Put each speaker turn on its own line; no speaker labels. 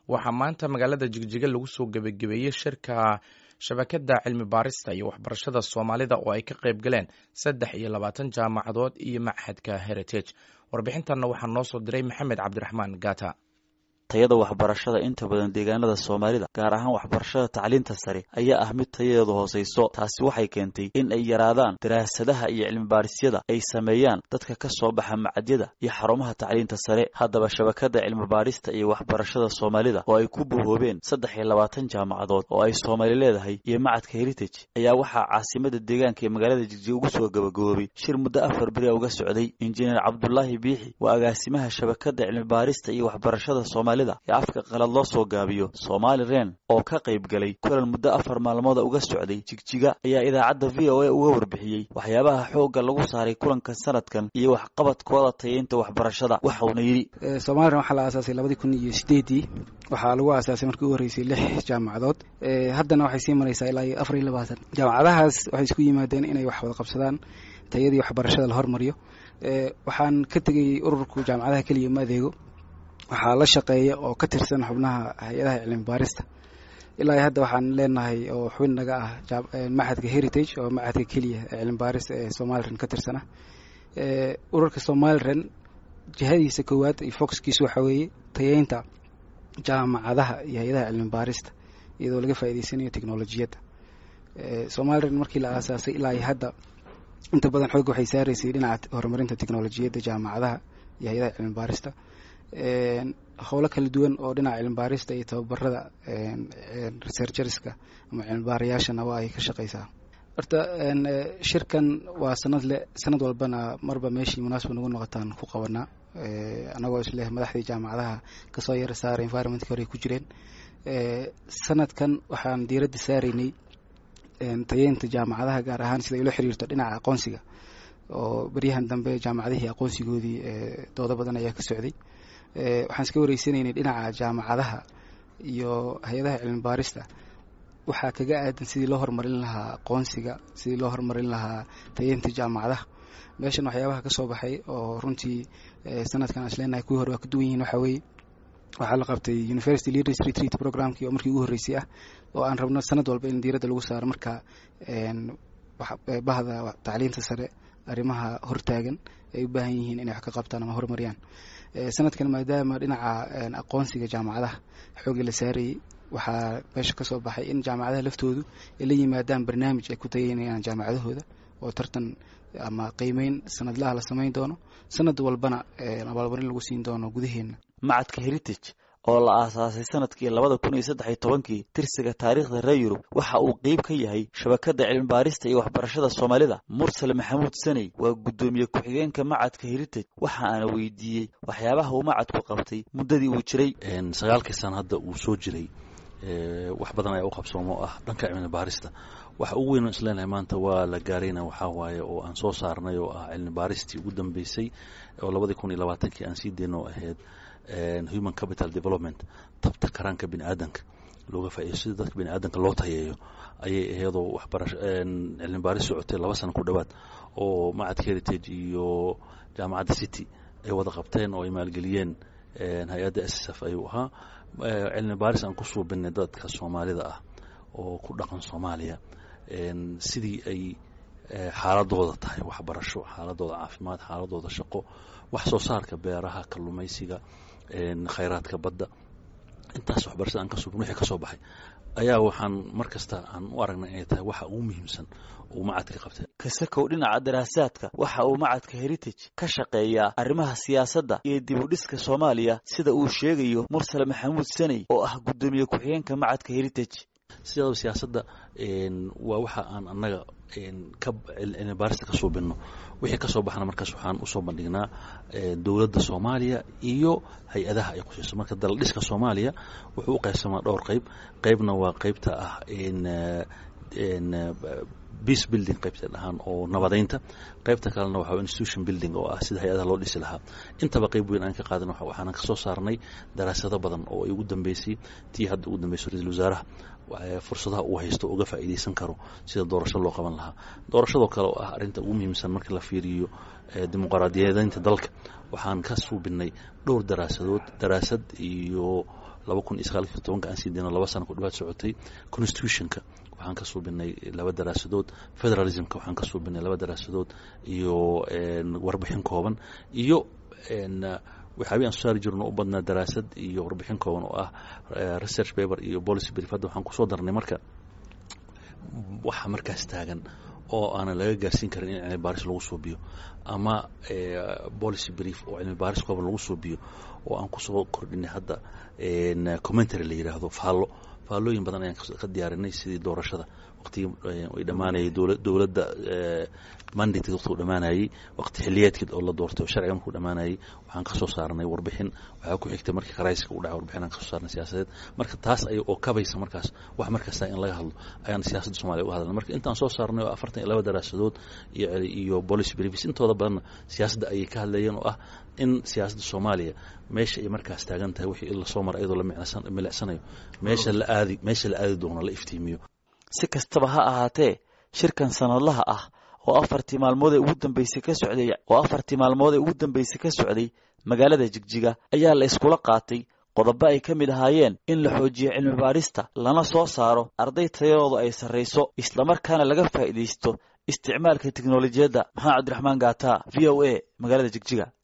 waxaa maanta magaalada jigjiga lagu soo gebagabeeyey shirka shabakada cilmi baarista iyo waxbarashada soomaalida oo ay ka qayb galeen saddex iyo labaatan jaamacadood iyo machadka heritage warbixintanna waxaa noo soo diray maxamed cabdiraxmaan gata
tayada waxbarashada inta badan deegaanada soomaalida gaar ahaan waxbarashada tacliinta sare ayaa ah mid tayadeedu hoosayso taasi waxay keentay in ay yaraadaan daraasadaha iyo cilmibaahisyada ay sameeyaan dadka ka soo baxa macadyada iyo xarumaha tacliinta sare haddaba shabakada cilmibaadhista iyo waxbarashada soomaalida oo ay ku buhoobeen saddex iyo labaatan jaamacadood oo ay soomaali leedahay iyo macadka heritage ayaa waxaa caasimada deegaanka ee magaalada jigjiga ugu soo gabagaboobay shir muddo afar beri uga socday injineer cabdulaahi biixi waa agaasimaha shabakada cilmibaarista iyo waxbarashada soomaalida ee afka qalad loo soo gaabiyo somaali ren oo ka qayb galay kulan muddo afar maalmooda uga socday jigjiga ayaa idaacadda v o a uga warbixiyey waxyaabaha xoogga lagu saaray kulanka sanadkan iyo waxqabadkooda tayeynta waxbarashada waxauna yidhi
somalilan waxaa la aasaasay labadii kun iyo sideedii waxaa lagu aasaasay markii u horreysay lix jaamacadood haddana waxay sii maraysaa ilaa iyo afar iyo labaatan jaamacadahaas waxay isku yimaadeen inay wax wada qabsadaan tayadii waxbarashada la hormariyo waxaan ka tegay ururku jaamacadaha keliya ma adeego waxaa la shaqeeya oo ka tirsan xubnaha hay-adaha cilmi baarista ilaa hadda waxaan leenahay oo xubin naga ah machadka heritage oo machadka keliya ee cilmi baarista ee somalilan ka tirsan ah ururka somalilan jihadiisa koowaad iyo foxkiisa waxaa weeye tayeynta jaamacadaha iyo hay-adaha cilmi baarista iyadoo laga faa'iideysanayo technolojiyadda somalilan markii la aasaasay ilaa iyo hadda inta badan xoogga waxay saaraysay dhinaca horumarinta technolojiyadda jaamacadaha iyo hay-adaha cilmi baarista howlo kala duwan oo dhinaca cilmibaarista iyo tababarada researcherska ama cilmibaarayaashana waa ay ka shaqeysaa horta shirkan waa sanad le sanad walbana marba meeshii munaasaba nagu noqotaan ku qabanaa anagoo isleh madaxdii jaamacadaha kasoo yara saara environmentka hore ku jireen sanadkan waxaan diiradda saaraynay tayeynta jaamacadaha gaar ahaan sida ilo xiriirto dhinaca aqoonsiga oo beryahan dambe jaamacadihii aqoonsigoodii doodo badan ayaa ka socday waxaan iska wareysanaynay dhinaca jaamacadaha iyo hay-adaha cilmi baarista waxaa kaga aadan sidii loo horumarin lahaa aqoonsiga sidii loo horumarin lahaa tayeynta jaamacadaha meeshan waxyaabaha ka soo baxay oo runtii sanadkan aan isleenahay kuwii hore waa ka duwan yihiin waxaa weeye waxaa la qabtay university leaders retreat programkii oo markii ugu horreysay ah oo aan rabno sanad walba in diiradda lagu saaro marka bahda tacliinta sare arrimaha hortaagan ay u baahan yihiin inay wax ka qabtaan ama horumariyaan sanadkan maadaama dhinaca aqoonsiga jaamacadaha xoogga la saarayay waxaa meesha ka soo baxay in jaamacadaha laftoodu ay la yimaadaan barnaamij ay ku tayeynayaan jaamacadahooda oo tartan ama qiimeyn sanadlaha la samayn doono sanad walbana abaalmarin lagu siin doono gudaheena
macadka heritage oo la aasaasay sanadkii labada kun iyo saddex iyo tobankii tirsiga taariikhda reer yurub waxa uu qeyb ka yahay shabakada cilmibaarista iyo waxbarashada soomaalida mursal maxamuud saney waa guddoomiye ku-xigeenka macadka heritage waxa aana weydiiyey waxyaabaha uu macadku qabtay muddadii uu jiray
sagaalkii sana hadda uu soo jiray wax badan ayaa u qabsoomo ah dhanka cilmi baarista waxa ugu weyn isleenahay maanta waa la gaarayna waxaa waaye oo aan soo saarnay oo ah cilmi baaristii ugu dambeysay oo labadii kun iyo labaatankii aan sii deyno ahayd human capital development tabta karaanka bini aadanka looga faa'iido sida dadka bini aadanka loo tayeeyo ayay ahaydoo waxbarasho cilmi baaris socotay laba sano ku dhowaad oo macadka heritage iyo jaamacadda city ay wada qabteen oo ay maalgeliyeen hay-adda s s f ayuu ahaa cilmi baaris aan ku suubinay dadka soomaalida ah oo ku dhaqan soomaaliya sidii ay xaaladooda tahay waxbarasho xaaladooda caafimaad xaaladooda shaqo wax soo saarka beeraha kalluumaysiga khayraadka badda intaas waxbarashada aan ka suubin wixii ka soo baxay ayaa waxaan mar kasta aan u aragnay inay tahay waxa ugu muhiimsan uu macadka qabtay
kasakow dhinaca daraasaadka waxa uu macadka heritage ka shaqeeyaa arrimaha siyaasadda iyo dib u dhiska soomaaliya sida uu sheegayo mursal maxamuud saney oo ah guddoomiye ku-xigeenka macadka heritage
sidaaba siyaasadda waa waxa aan annaga ka cilmi baarista ka suubinno wixii ka soo baxna markaas waxaan usoo bandhignaa dowladda soomaaliya iyo hay-adaha ay khusayso marka daladhiska soomaaliya wuxuu u qaybsamaa dhowr qayb qaybna waa qaybta ah peace building qaybta dhahaan oo nabadeynta qaybta kalena waxa institution building oo ah sida hay-adaha loo dhisi lahaa intaba qayb weyn aan ka qaadan waxaana ka soo saarnay daraasado badan oo ay ugu dambeysay tii hadda ugu dambeysay ra-isul wasaaraha fursadaha uu haysto uga faa'iidaysan karo sida doorasho loo qaban lahaa doorashadoo kale oo ah arrinta ugu muhiimsan marka la fiiriyo dimuqraadiyadeynta dalka waxaan ka suubinay dhowr daraasadood daraasad iyo laba kun iyo sagaalkiyo tobanka aan sii dayno laba sana ku dhawaad socotay constitutionka waxaan ka suubinay laba daraasadood federalismka waxaan ka suubinay laba daraasadood iyo warbixin kooban iyo waxaabi aan soo saari jirno u badnaa daraasad iyo warbixin kooban oo ah research paper iyo policy brief hadda waxaan kusoo darnay marka waxa markaas taagan oo aanan laga gaarsiin karin in cilmi baaris lagu suubiyo ama policy brief oo cilmi baaris kooban lagu suubiyo oo aan kusoo kordhinay hadda commentary la yidhaahdo faallo faallooyin badan ayaan ka diyaarinay sidii doorashada waqtigii ay dhammaanayay dowladda mandated waqti u dhammaanayay waqti xiliyeedkeed oo la doortay oo sharciga markuu dhammaanayay waxaan ka soo saarnay warbixin waxaa ku xigtay markii karayska u dhacay warbixin aan ka soo saarnay siyaasadeed marka taas ay oo kabaysa markaas wax markasta in laga hadlo ayaan siyaasadda soomaliya uga hadalnay marka intaan soo saarnay oo afartan iyo laba daraasadood iyo iyo policy briefs intooda badanna siyaasadda ayay ka hadlayeen oo ah in siyaasadda soomaaliya meesha ay markaas taagan tahay wixii in lasoo mara iyadoo la milicsanayo meesha la aadi meesha la aadi doono la iftiimiyo
si kastaba ha ahaatee shirkan sanadlaha ah oo afartii maalmood ee ugu dambeysay ka socday oo afartii maalmood ee ugu dambeysay ka socday magaalada jigjiga ayaa la iskula qaatay qodobo ay ka mid ahaayeen in la xoojiyo cilmi baadhista lana soo saaro arday tayadoodu ay sarrayso islamarkaana laga faa'iidaysto isticmaalka teknolojiyadda maxamed cabdiraxmaan gaata v o a magaalada jigjiga